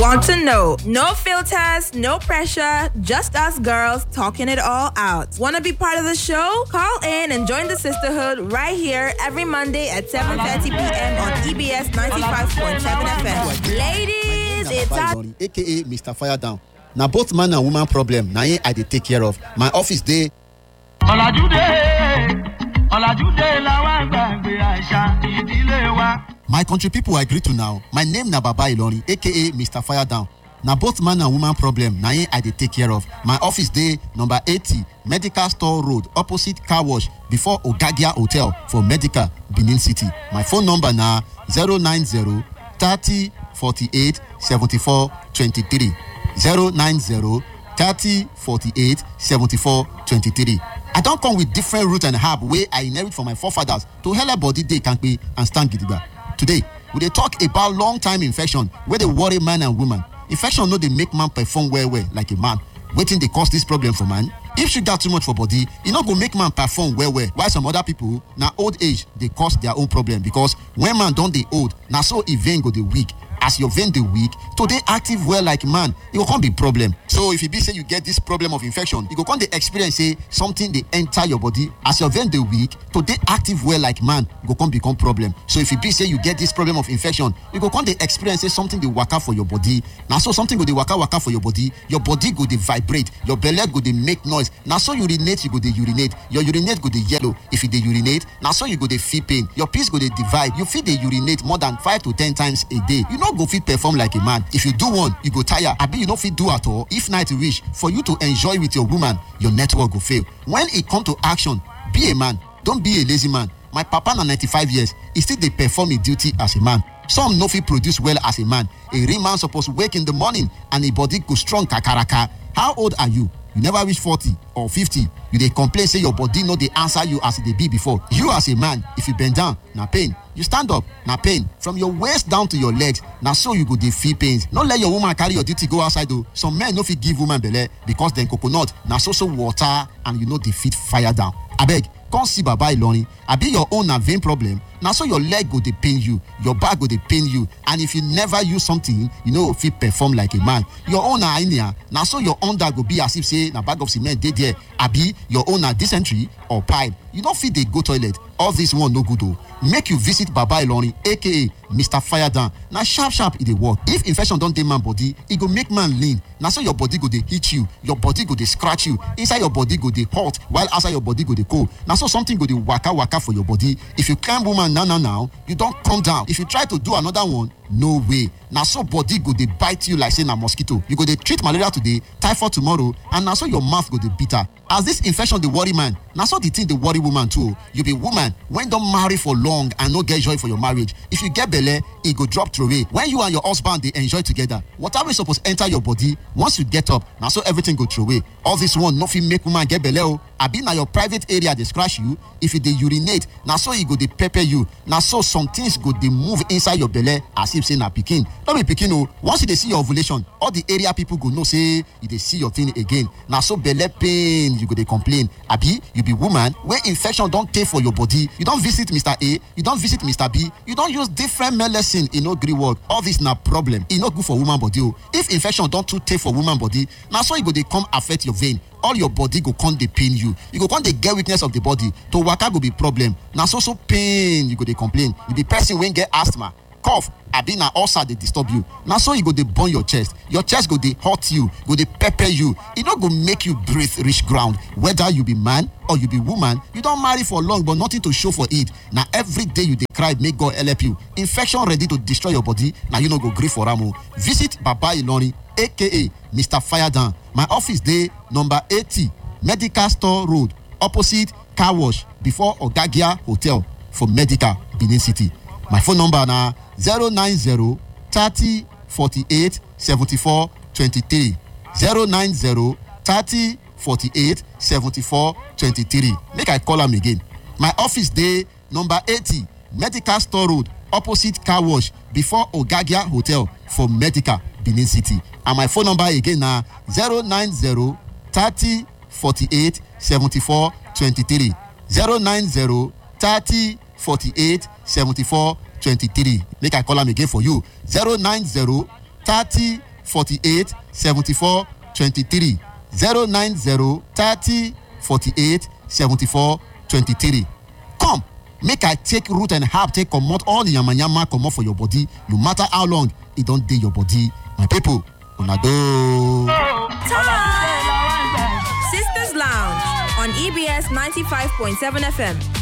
want to know. No filters, no pressure, just us girls talking it all out. Want to be part of the show? Call in and join the sisterhood right here every Monday at 7:30 p.m. on EBS 95.7 FM. Ladies, it's our Ilorin, aka mr fire down na both man and woman problem na im i dey take care of my office dey ọ̀làjú dé ọ̀làjú dé làwọn àgbàgbé àṣà ìdílé wa. my country pipo i greet una o my name na baba ilorin aka mr fire down na both man and woman problem na im i dey take care of my office dey number eighty medical store road opposite car wash before ogagia hotel for medical benin city my phone number na zero nine zero thirty forty-eight seventy-four twenty-three zero nine zero thirty forty-eight seventy-four twenty-three i don come with different root and herb wey i inherit from my forefathers to helep body dey kampe and stand gidigba today we dey talk about long time infection wey dey worry man and woman infection no dey make man perform well well like a man wetin dey cause dis problem for man if sugar too much for body e no go make man perform well well while some other people na old age dey cause their own problem because when man don dey old na so e vein go dey weak as your vein dey weak to dey active well like man e go come be problem so if e be say you get this problem of infection you go come dey experience say something dey enter your body as your vein dey weak to dey active well like man go come become problem so if e be say you get this problem of infection you go come dey experience say something dey waka for your body na so something go dey waka waka for your body your body go dey vibrate your belle go dey make noise na so urinate you go dey urinate your urinate go dey yellow if you dey urinate na so you go dey feel pain your piss go dey divide you fit dey urinate more than five to ten times a day you no go fit perform like a man if you do one you go tire abi you no fit do at all if night reach for you to enjoy with your woman your network go fail when e come to action be a man don be a lazy man my papa na ninety-five years e still dey perform im duty as a man some no fit produce well as a man a real man suppose wake in the morning and im body go strong kakaraka how old are you you never reach forty or fifty you dey complain say your body no dey answer you as e dey be before you as a man if you bend down na pain you stand up na pain from your waist down to your legs na so you go dey feel pains no let your woman carry your duty go outside o some men no fit give woman belle because dem coconut na so so water and you no dey fit fire down abeg come see baba ilorin abi your own na vein problem na so your leg go dey pain you your back go dey pain you and if you never use something you no go fit perform like a man your own na hernia na so your under go be as if say na bag of cement dey there abi your own na dysentery or pipe you no fit dey go toilet all this one no good o make you visit baba ilorin aka mr firedown na sharp sharp e dey work if infection don dey man body e go make man lean na so your body go dey hit you your body go dey scratch you inside your body go dey hot while outside your body go dey cold na so something go dey waka waka for your body if you climb woman now now now you don come down if you try to do another one no way na so body go dey bite you like say na mosquito you go dey treat malaria today typhoid tomorrow and na so your mouth go dey bitter as this infection dey worry man na so the thing dey worry woman too o you be woman wey don marry for long and no get joy for your marriage if you get belle e go drop throway when you and your husband dey enjoy together water wey suppose enter your body once you get up na so everything go throway all this one no fit make woman get belle o abi na your private area dey scratch you if you dey urinate na so e go dey pepper you na so some things go dey move inside your belle as if say na pikin no be pikin o once you dey see your ovulation all the area people go know say you dey see your thing again na so belle pain you go dey complain abi you be woman wey infection don tey for your body you don visit mr a you don visit mr b you don use different medicine e no gree work all this na problem e no good for woman body o if infection don too tey for woman body na so e go dey come affect your vein all your body go come dey pain you you go come dey get weakness of the body to waka go be problem na so so pain you go dey complain you be person wey get asthma cough abi na ulcer dey disturb you na so e go dey burn your chest your chest go dey hurt you go dey pepper you e no go make you breathe reach ground whether you be man or you be woman you don marry for long but nothing to show for it na every day you dey cry make god help you infection ready to destroy your body na you no go gree for am o visit baba ilorin aka mr firedown my office dey number eighty medical store road opposite car wash before ogagia hotel for medical benin city my phone number na zero nine zero thirty forty-eight seventy-four twenty-three zero nine zero thirty forty-eight seventy-four twenty-three make i call am again my office dey number eighty medical store road opposite car wash before ogagia hotel for medical benin city and my phone number again na zero nine zero thirty forty-eight seventy-four twenty-three zero nine zero thirty forty-eight seventy-four twenty-three make i call am again for you zero nine zero thirty forty-eight seventy-four twenty-three zero nine zero thirty forty-eight seventy-four twenty-three come make i take root and herb take comot all the yamayama comot for your body no matter how long e don dey your body my people una doh. Sisters Lounge on EBS 95.7 FM.